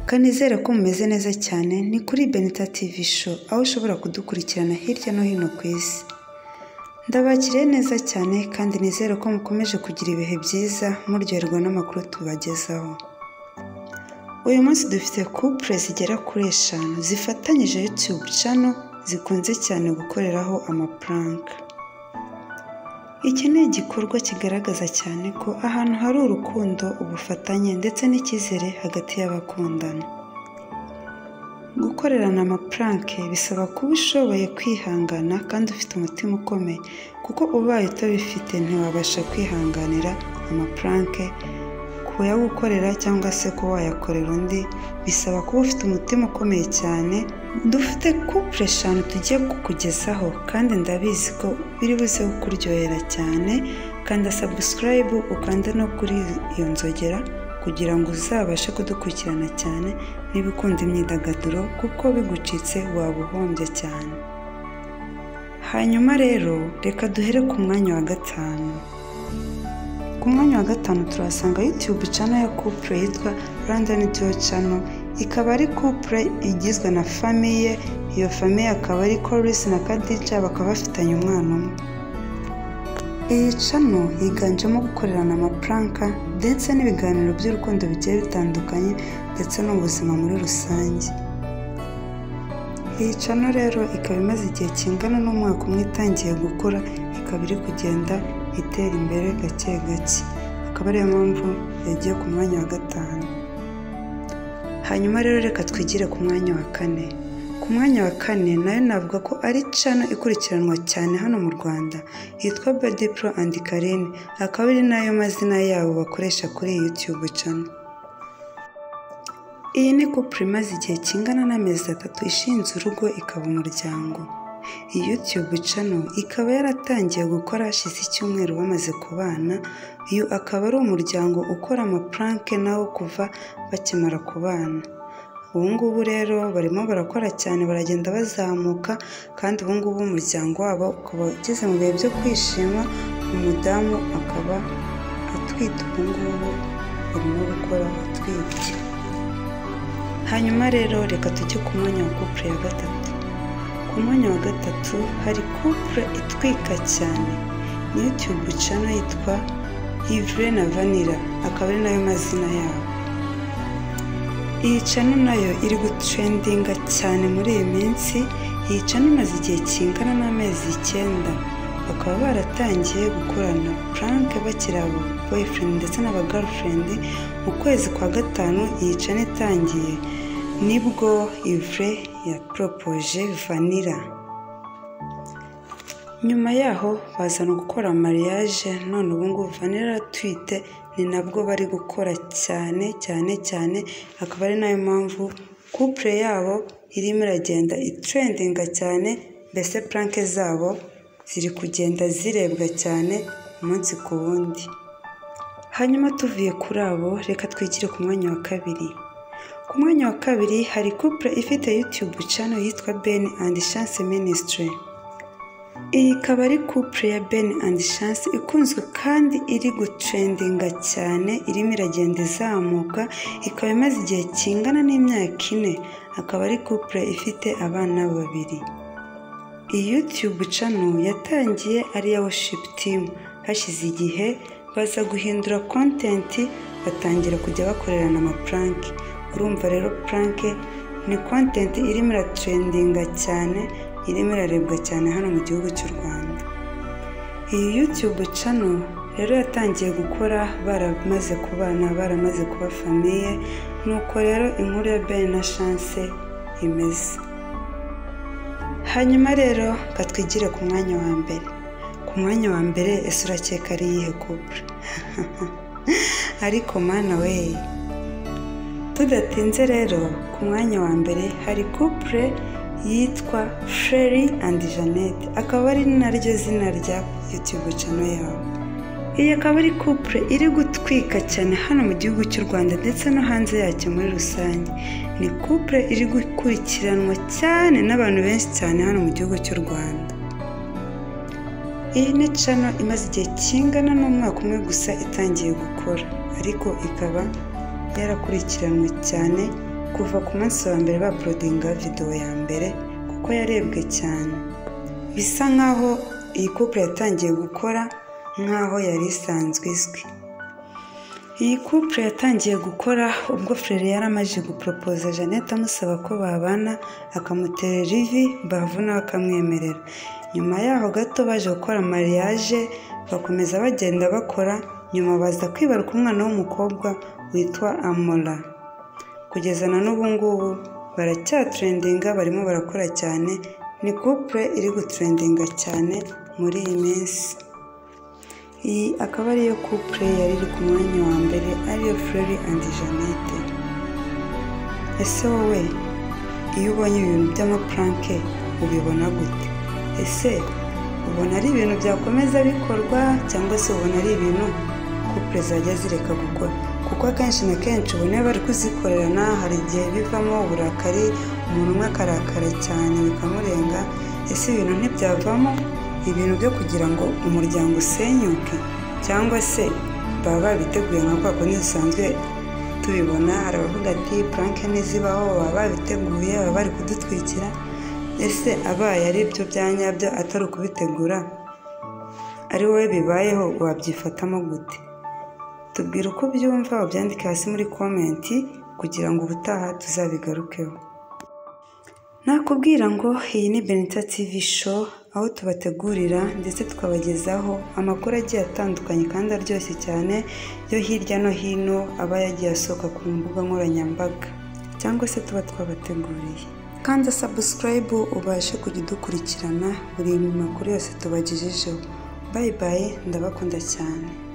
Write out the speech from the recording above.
kanizere ko mumeze neza cyane ni kuri benita tv show aho ushobora kudukurikirana hirya no hino ku isi ndabakiriye neza cyane kandi nizere ko mukomeje kugira ibihe byiza muryoherwa n'amakuru tubagezaho uyu munsi dufite couple zigera kuri eshanu zifatanyije youtube channel zikunze cyane gukoreraho amapuranka iki ni igikorwa kigaragaza cyane ko ahantu hari urukundo ubufatanye ndetse n'icyizere hagati y'abakundana gukorerana amapuranke bisaba kuba ushoboye kwihangana kandi ufite umutima ukomeye kuko ubaye utabifite ntiwabasha kwihanganira amapuranke kuyagukorera cyangwa se kuba wayakorera undi bisaba kuba ufite umutima ukomeye cyane dufite couple eshanu tugiye kukugezaho kandi ndabizi ko biri buze kukuryohera cyane kanda subscribe ukande no kuri iyo nzogera kugira ngo uzabashe kudukurikirana cyane niba ukunda imyidagaduro kuko bigucitse waba uhombye cyane hanyuma rero reka duhere ku mwanya wa gatanu ku mwanya wa gatanu turahasanga youtube channel ya couple yitwa london duo channel ikaba ari couple igizwe na famiye iyo famiye akaba ari Chorus na Khadija bakaba bafitanye umwana umwe iyi cano yiganjemo gukorerana amapuranka ndetse n'ibiganiro by'urukundo bigiye bitandukanye ndetse n'ubuzima muri rusange iyi cano rero ikaba imaze igihe kingana n'umwaka umwe itangiye gukora ikaba iri kugenda itera imbere gake gake akaba ariyo mpamvu yagiye ku mwanya wa gatanu hanyuma rero reka twigire ku mwanya wa kane ku mwanya wa kane nayo navuga ko ari cano ikurikiranwa cyane hano mu rwanda yitwa bedi pro and karine akaba ari nayo mazina yabo bakoresha kuri iyi yutube cano iyi ni couple imaze igihe kingana n'amezi atatu ishinze urugo ikaba umuryango iyi yutube cano ikaba yaratangiye gukora hashize icyumweru bamaze kubana uyu akaba ari umuryango ukora amapuranke nawo kuva bakimara kubana ubu ngubu rero barimo barakora cyane baragenda bazamuka kandi ubu ngubu umuryango wabo ukaba ugeze mu bihe byo kwishima umudamu akaba atwite ubu ngubu barimo gukora atwite hanyuma rero reka tujye ku mwanya wa couple ya gatatu ku mwanya wa gatatu hari couple itwika cyane ni youtube channel yitwa Yvre na Vanilla akaba ari nayo mazina yabo iyi cano nayo iri gutrendinga cyane muri iyi minsi iyi cano imaze igihe kingana n'amezi icyenda bakaba baratangiye gukorana puranke bakiri aba boyfriend ndetse n'aba girlfriend mu kwezi kwa gatanu iyi cano itangiye nibwo ivure ya poropoje vanira nyuma yaho bazana gukora mariage none ubungubu vanira twite ni nabwo bari gukora cyane cyane cyane akaba ari nayo mpamvu couple yabo irimo iragenda itrendinga cyane mbese puranke zabo ziri kugenda zirebwa cyane umunsi ku wundi hanyuma tuvuye kuri abo reka twigire ku mwanya wa kabiri ku mwanya wa kabiri hari couple ifite youtube channel yitwa ben and chance ministry iyi ikaba ari couple ya Ben and Chance ikunzwe kandi iri gutrendinga cyane irimo iragenda izamuka ikaba imaze igihe kingana n'imyaka ine akaba ari couple ifite abana babiri iyi YouTube channel yatangiye ari iya worship team hashize igihe baza guhindura content batangira kujya bakorerana amapranke urumva rero pranke ni content irimo iratrendinga cyane irimo irarebwa cyane hano mu gihugu cy'u rwanda iyi yutube cano rero yatangiye gukora baramaze kubana baramaze kuba famiye nuko rero inkuru ya bene na shanse imeze hanyuma rero katwigire ku mwanya wa mbere ku mwanya wa mbere ese urakeka ari iyihe kubura ariko mana we tudatinze rero ku mwanya wa mbere hari kupure yitwa Sherry and Janet akaba ari naryo zina rya YouTube channel yabo iyi akaba ari couple iri gutwika cyane hano mu gihugu cy'u Rwanda ndetse no hanze yacyo muri rusange ni couple iri gukurikiranwa cyane n'abantu benshi cyane hano mu gihugu cy'u Rwanda iyi ni channel imaze igihe kingana n'umwaka umwe gusa itangiye gukora ariko ikaba yarakurikiranwe cyane kuva ku munsi wa mbere baprodinga videwo ya mbere kuko yarebwe cyane bisa nk'aho iyi couple yatangiye gukora nk'aho yari isanzwe izwi iyi couple yatangiye gukora ubwo frere yari amajije guporopoza jeannette amusaba ko babana akamuterera ivi bavu nawe akamwemerera nyuma yaho gato baje gukora mariage bakomeza bagenda bakora nyuma baza kwibaruka umwana w'umukobwa witwa amora kugeza na n'ubu ngubu baracyatrendinga barimo barakora cyane ni couple iri gutrendinga cyane muri iyi minsi iyi akaba ariyo couple yari iri ku mwanya wa mbere ariyo Fleury and Jeannette ese wowe iyo ubonye ibintu by'amapuranke ubibona gute ese ubona ari ibintu byakomeza bikorwa cyangwa se ubona ari ibintu couple zajya zireka gukora kuko akenshi na kenshi ubona iyo bari kuzikorerana hari igihe bivamo uburakari umuntu umwe akarakara cyane bikamurenga ese ibintu ntibyavamo ibintu byo kugira ngo umuryango usenyuke cyangwa se baba babiteguye nka kwa kundi dusanzwe tubibona hari abavuga ati puranke ntizibaho baba babiteguye baba bari kudutwikira ese abaye ari byo bya nyabyo atari ukubitegura ari wowe bibayeho wabyifatamo gute tubwira uko ubyumva ubyandike hasi muri komenti kugira ngo ubutaha tuzabigarukeho nakubwira ngo iyi ni benita tv show aho tubategurira ndetse tukabagezaho amakuru agiye atandukanye kandi aryoshye cyane yo hirya no hino aba yagiye asohoka ku mbuga nkoranyambaga cyangwa se tuba twabateguriye kanda sabusikarayibu ubashe kujya udukurikirana buri makuru yose tubagejejeho bayi bayi ndabakunda cyane